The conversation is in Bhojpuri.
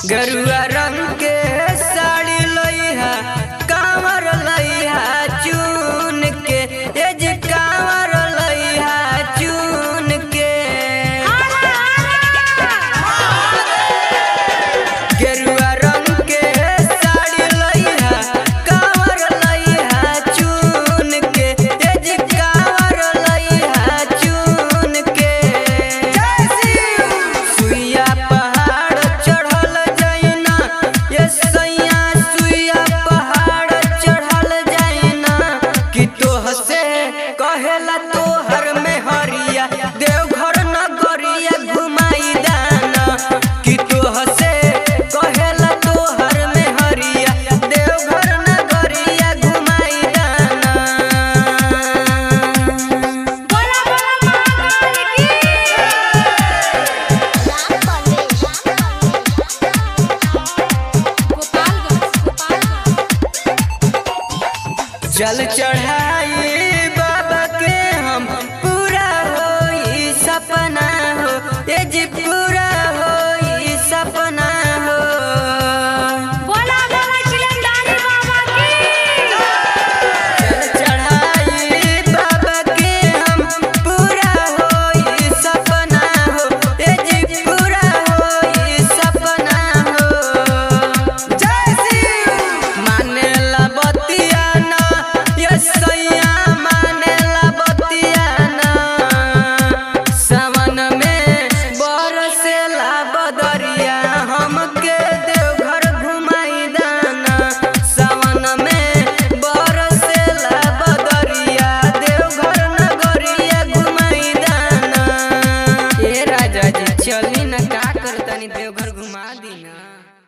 गरुआ रंग के साड़ी लइहा कांवर लइहा चुन के ए जे कांवर लइहा चुन के गेरुआ रंग के साड़ी लइहा कांवर लइहा चुन के ए जे कांवर लइहा चुन के सुइया पहाड़ चढ़ल जाइना ये सैया सुइया पहाड़ चढ़ल जाइना कि तोह से कहेला तोहर में हरिया देवघर नगरिया घुमाई दाना कि तोह से कहेला तोहर में हरिया देवघर नगरिया घुमाई दाना बोला बोला महाकाल की जल चढ़ाई बाबा के हम पूरा होई सपना हो ये जी पूरा होई सपना हो बोला बोला चिलंदारी बाबा की जल चढ़ाई बाबा के हम पूरा होई सपना हो ये जी पूरा होई सपना हो जय शिव मानेला बतिया ना ये सैया मानेला बतिया ना सावन में बरसेला बदरिया हमके देवघर घुमाई दाना सावन में बरसेला बदरिया देवघर नगरिया घुमाई दाना ए राजा जी चली न का करतनी देवघर घुमा दी ना